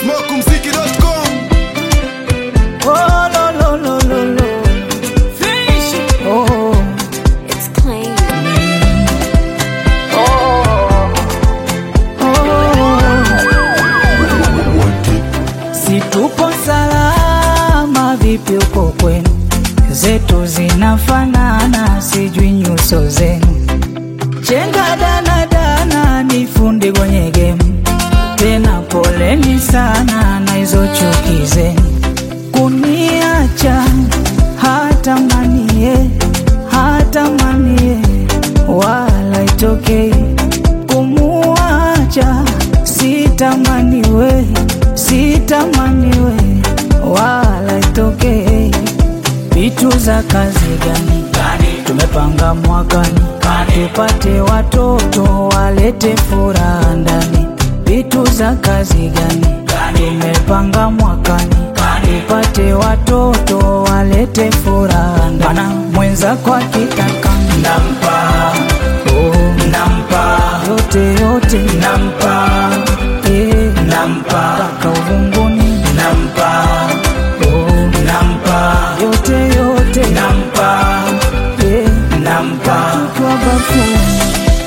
smokumziki.com Oh, lo, lo, lo, lo, lo. Oh, It's clean. si tupo salama, vipi uko kwenu? Zetu zinafanana, sijui nyuso zenu. Chenga dana dana, ni fundi kwenye gemu, tena poleni sana na hizo chuki zenu. Kuniacha hata manie, hata manie, wala itokei kumuacha sitamaniwe, sitamaniwe, wala itokei. Vitu za kazi gani tumepanga mwakani, tupate watoto walete furaha ndani. Vitu za kazi gani tumepanga mwakani, tupate watoto walete furaha ndani. Mana mwenzako akitaka nampa, oh, nampa yote yote nampa, eh, nampa mpaka uvunguni nampa, oh, nampa yote yote nampa, eh, nampa kwa bafuni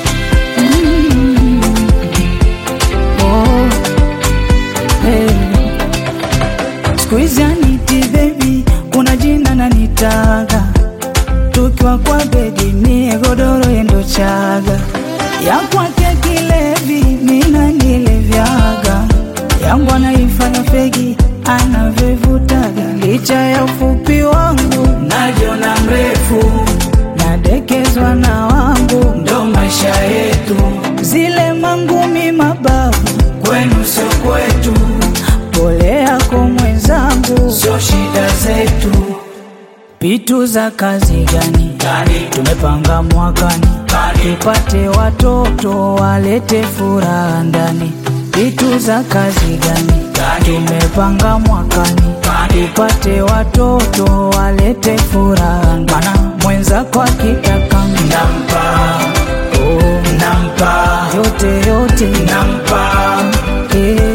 Mm. Oh, eh. Siku hizi aniti baby, kuna jina nanitaga tukiwa kwa bedi, mie godoro yendo chaga ya kwake kilevi, mina nilevyaga yangu anaifanya fegi anavyovutaga, licha ya ufupi wangu najiona mrefu, nadekezwa na wangu, ndo maisha yetu, zile mangumi mabavu kwenu sio kwetu, pole yako mwenzangu, sio shida zetu. Pitu za kazi gani tumepanga mwakani, tupate watoto walete furaha ndani. Pitu za kazi gani tumepanga mwakani, tupate watoto walete furaha ndani. Mana mwenzako akitaka nampa, oh, nampa yote yote nampa, eh,